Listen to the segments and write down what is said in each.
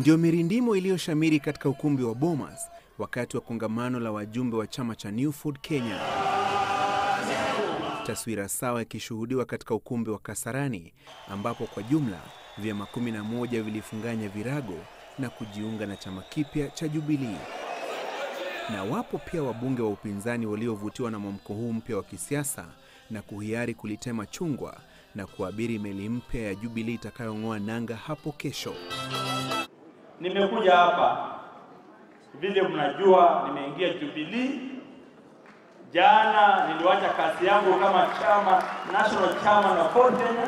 Ndio mirindimo iliyoshamiri katika ukumbi wa Bomas wakati wa kongamano la wajumbe wa chama cha New Food Kenya. Taswira sawa ikishuhudiwa katika ukumbi wa Kasarani ambapo kwa jumla vyama kumi na moja vilifunganya virago na kujiunga na chama kipya cha Jubilee. Na wapo pia wabunge wa upinzani waliovutiwa na mwamko huu mpya wa kisiasa na kuhiari kulitema chungwa na kuabiri meli mpya ya Jubilee itakayong'oa nanga hapo kesho. Nimekuja hapa vile mnajua, nimeingia Jubilee jana. Niliwacha kazi yangu kama chama national chairman wa Ford Kenya.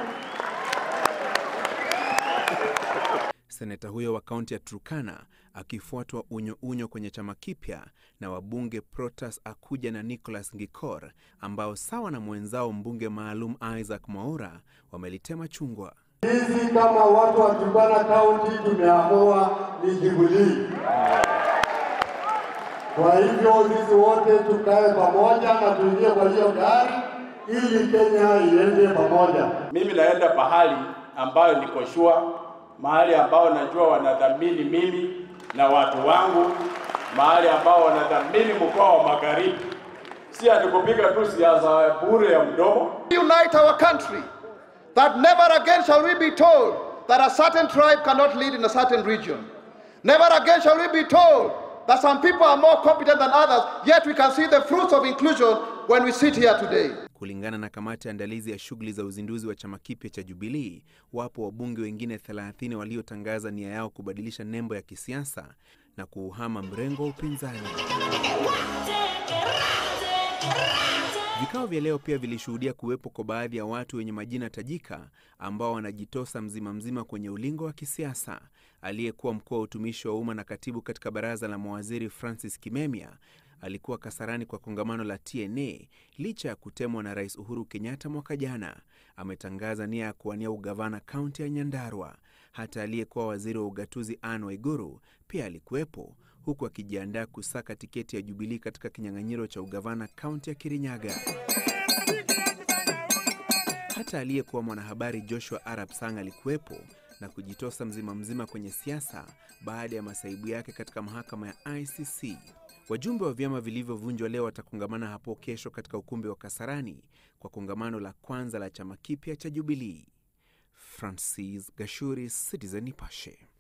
Seneta huyo wa kaunti ya Turkana akifuatwa unyo unyo kwenye chama kipya na wabunge Protas Akuja na Nicholas Ngikor ambao sawa na mwenzao mbunge maalum Isaac Mwaura wamelitema chungwa. Sisi kama watu wa Turkana County tumeamua ni Jubilee. Kwa hivyo sisi wote tukae pamoja na tuingie kwa hiyo gari ili Kenya iende pamoja. Mimi naenda pahali ambayo niko shua, mahali ambao najua wanadhamini mimi na watu wangu, mahali ambao wanadhamini mkoa wa Magharibi. Si atikupiga tu siasa bure ya mdomo. unite our country, that never again shall we be told that a certain tribe cannot lead in a certain region. Never again shall we be told that some people are more competent than others, yet we can see the fruits of inclusion when we sit here today. Kulingana na kamati ya andalizi ya shughuli za uzinduzi wa chama kipya cha Jubilee, wapo wabunge wengine 30 waliotangaza nia yao kubadilisha nembo ya kisiasa na kuuhama mrengo wa upinzani. Vikao vya leo pia vilishuhudia kuwepo kwa baadhi ya watu wenye majina tajika ambao wanajitosa mzima mzima kwenye ulingo wa kisiasa. Aliyekuwa mkuu wa utumishi wa umma na katibu katika baraza la mawaziri Francis Kimemia alikuwa Kasarani kwa kongamano la TNA licha ya kutemwa na Rais Uhuru Kenyatta mwaka jana. Ametangaza nia ya kuwania ugavana kaunti ya Nyandarua. Hata aliyekuwa waziri wa ugatuzi Anne Waiguru pia alikuwepo huku akijiandaa kusaka tiketi ya Jubilee katika kinyang'anyiro cha ugavana kaunti ya Kirinyaga. Hata aliyekuwa mwanahabari Joshua Arap Sang alikuwepo na kujitosa mzima mzima kwenye siasa baada ya masaibu yake katika mahakama ya ICC. Wajumbe wa vyama vilivyovunjwa leo watakongamana hapo kesho katika ukumbi wa Kasarani kwa kongamano la kwanza la chama kipya cha Jubilee. Francis Gashuri, Citizen Nipashe.